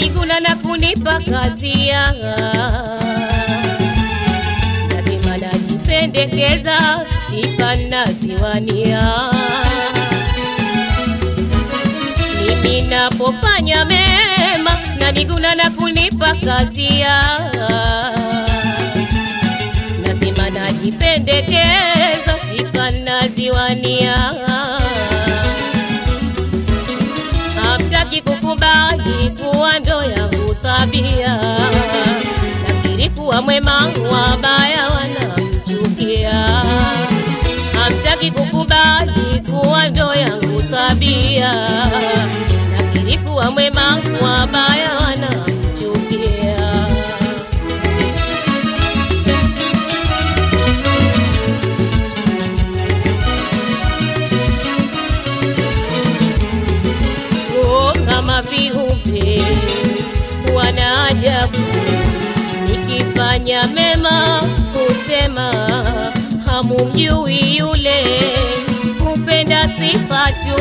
naniguna na kunipa kazia lazima najipendekeza sifa naziwania mimi napofanya mema naniguna na kunipa kazia lazima najipendekeza sifa naziwania hamtaki kukubali kuwa ndo yangu tabia nakiri kuwa mwema wabaya wanamchukia hamtaki kukubali kuwa ndo yangu tabia nakiri kuwa mwema wabaya wanamchukia Oh, kama viumbe wana ajabu, nikifanya mema husema hamumjui yule, hupenda sifa tu.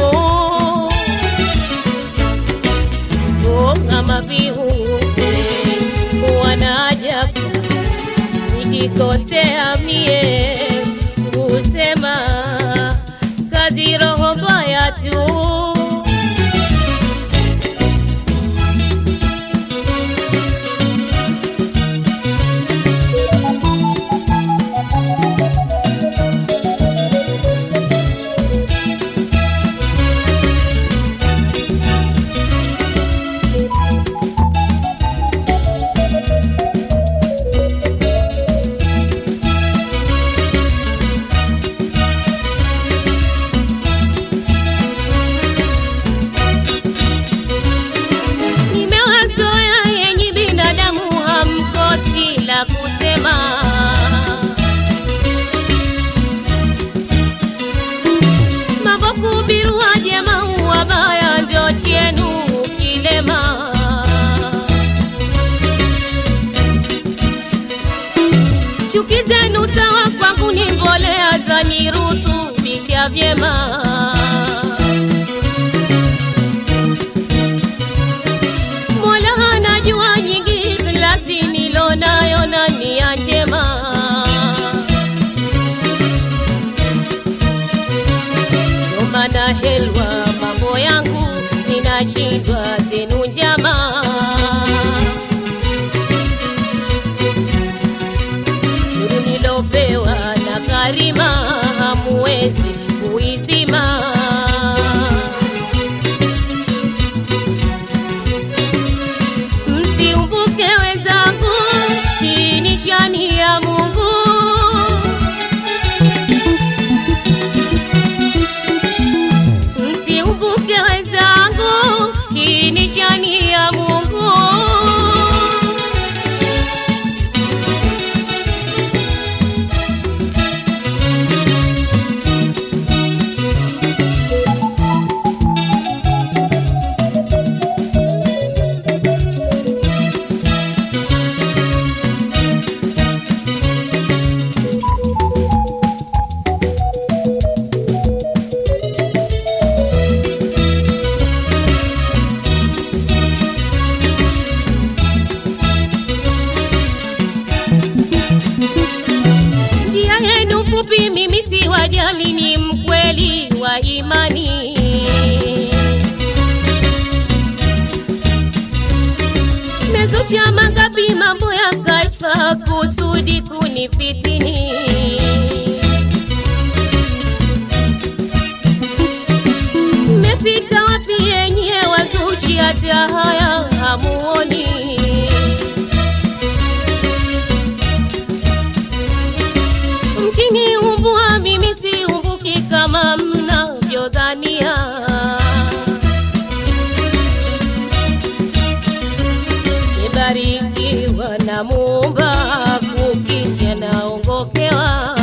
Oh, kama viumbe wana ajabu, nikikosea mie husema kazi roho mbaya tu. Nimewazoea yenyi binadamu, hamkosi la kusema. Mambo kuhubiriwa jema, wabaya ndio chenu kilema. Chuki zenu sawa kwangu ni mbolea za nirutubisha vyema. Mola anajua nyingi klasi nilonayo na nia njema. Ndo maana helwa mambo yangu ninashindwa zenu njama. Nuru nilopewa na karima hamuwezi kuizima. Msiumbuke wenzangu, hii ni shani ya Mungu. Msiumbuke wenzangu, hii ni shani ya Mungu. Njia yenu fupi, mimi si wajali, ni mkweli wa imani. Mezusha mangapi mambo ya kashfa kusudi kunifitini. Mmefika wapi yenye wazuchi, hata haya hamuoni? Mkiniumbua mimi siumbuki kama mnavyodhania. Nibarikiwa na Muumba, kukicha naongokewa.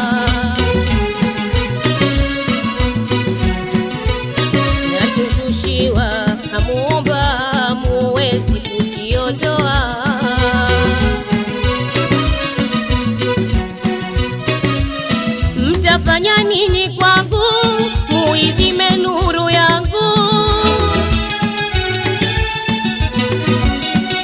Natumbushiwa na Muumba, muwezi kukiondoa. Mtafanya nini kwangu muizime nuru yangu?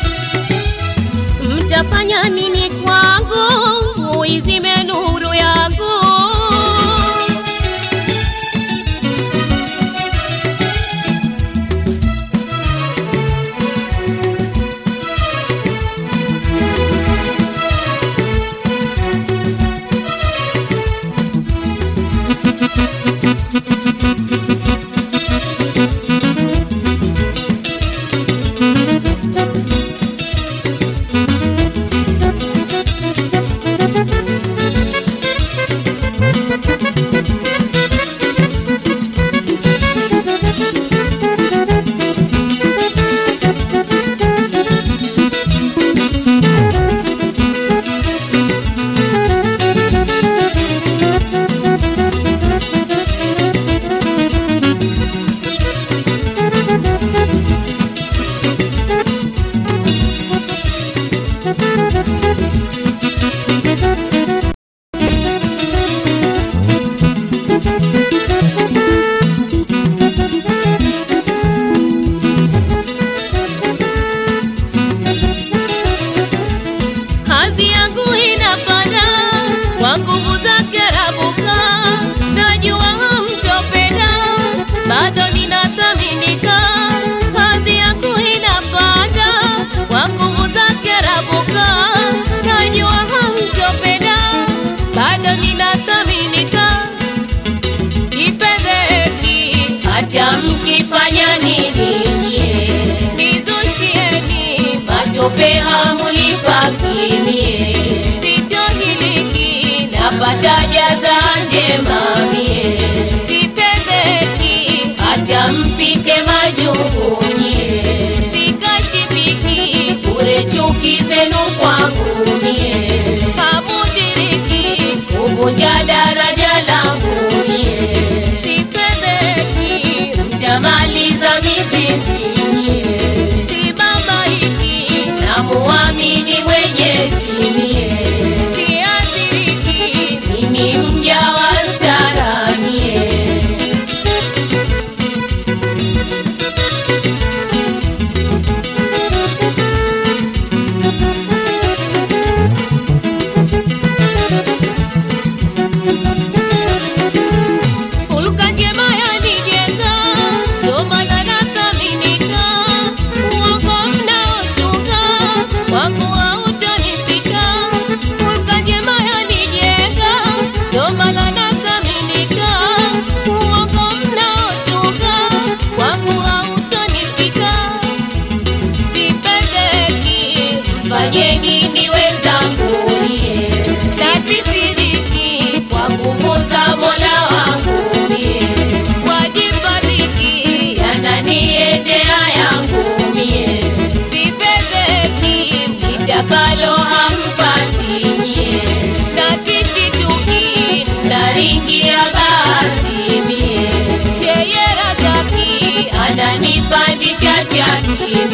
Hadhi yangu inapanda kwa nguvu zake Rabuka, najua mtopenda, bado ninathaminika. Hadhi yangu inapanda kwa nguvu zake Rabuka, najua mtopenda, bado ninathaminika. Ipendeki hata mkifanya nini nyie, nizushieni matope hamunipakimie, sichohiliki napata jaza njema mie, sipendeki hata mpike majungu nyie, sikashibiki bure chuki zenu kwangu mie, hamudiriki kuvunja daraja langu mie, sipendeki mtamaliza mizizi nyie, sibabaiki na muamini Mwenyezi mie, siathiriki mimi mja wa stara nyie. Hulka njema yanijenga, ndo maana nathaminika. Uongo mnaochunga, wangu hautanifika. Hulka njema yanijenga, ndo maana nathaminika. Uongo mnaochunga, wangu hautanifika. Sipendeki, fanyeni niwe zangu nie, tatisiriki kwa nguvu za Mola wangu mie, wajibadiki yananiendea yangu mie, sipendeki mkitakalo hampati nyie, natishituki na ringi ya bahati mie, yeye Razaki ananipandisha chati